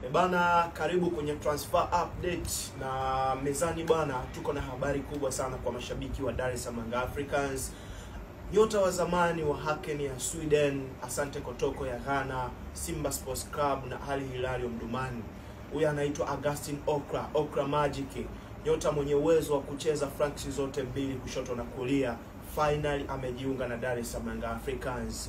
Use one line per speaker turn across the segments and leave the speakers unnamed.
E bana, karibu kwenye transfer update, na mezani bwana, tuko na habari kubwa sana kwa mashabiki wa Dar es Salaam Young Africans. Nyota wa zamani wa Haken ya Sweden, Asante Kotoko ya Ghana, Simba Sports Club na Al Hilal Omdurman. Huyu anaitwa Augustin Okra, Okra Magic, nyota mwenye uwezo wa kucheza flanks zote mbili, kushoto na kulia. Finally amejiunga na Dar es Salaam Young Africans.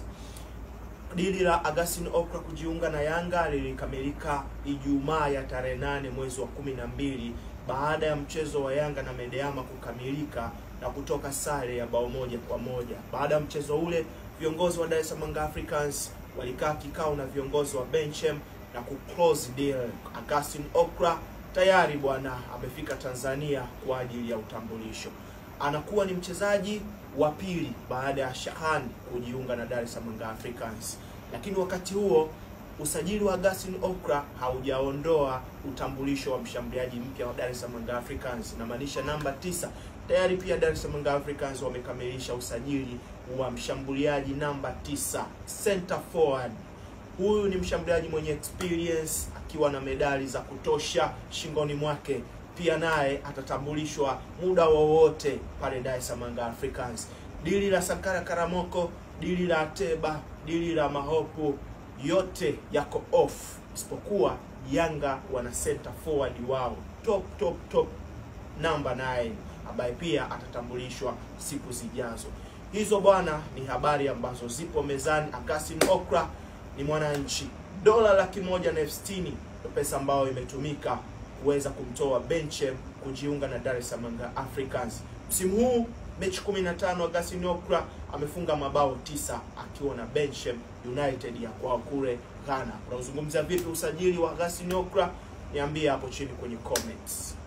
Dili la Augustin Okra kujiunga na Yanga lilikamilika Ijumaa ya tarehe nane mwezi wa kumi na mbili baada ya mchezo wa Yanga na Medeama kukamilika na kutoka sare ya bao moja kwa moja. Baada ya mchezo ule, viongozi wa Dar es Salaam Young Africans walikaa kikao na viongozi wa Benchem na kuclose deal. Augustin Okra tayari bwana amefika Tanzania kwa ajili ya utambulisho. Anakuwa ni mchezaji wa pili baada ya Shahan kujiunga na Dar es Salaam Young Africans, lakini wakati huo usajili wa Augustin Okra haujaondoa utambulisho wa mshambuliaji mpya wa Dar es Salaam Young Africans, inamaanisha namba tisa. Tayari pia Dar es Salaam Young Africans wamekamilisha usajili wa mshambuliaji namba tisa, center forward. Huyu ni mshambuliaji mwenye experience akiwa na medali za kutosha shingoni mwake pia naye atatambulishwa muda wowote pale Dar es Salaam Young Africans. Dili la Sankara Karamoko, dili la Ateba, dili la Mahopo yote yako off, isipokuwa Yanga wana center forward wao top top top namba 9 ambaye pia atatambulishwa siku zijazo. Hizo bwana ni habari ambazo zipo mezani. Augustin Okra ni mwananchi, dola laki moja na elfu sitini ndio pesa ambayo imetumika kuweza kumtoa Benchem kujiunga na Dar es Salaam Young Africans. Msimu huu mechi 15 Augustin Okra amefunga mabao tisa akiwa na Benchem United ya kwao kule Ghana. Unazungumzia vipi usajili wa Augustin Okra? Niambie hapo chini kwenye comments.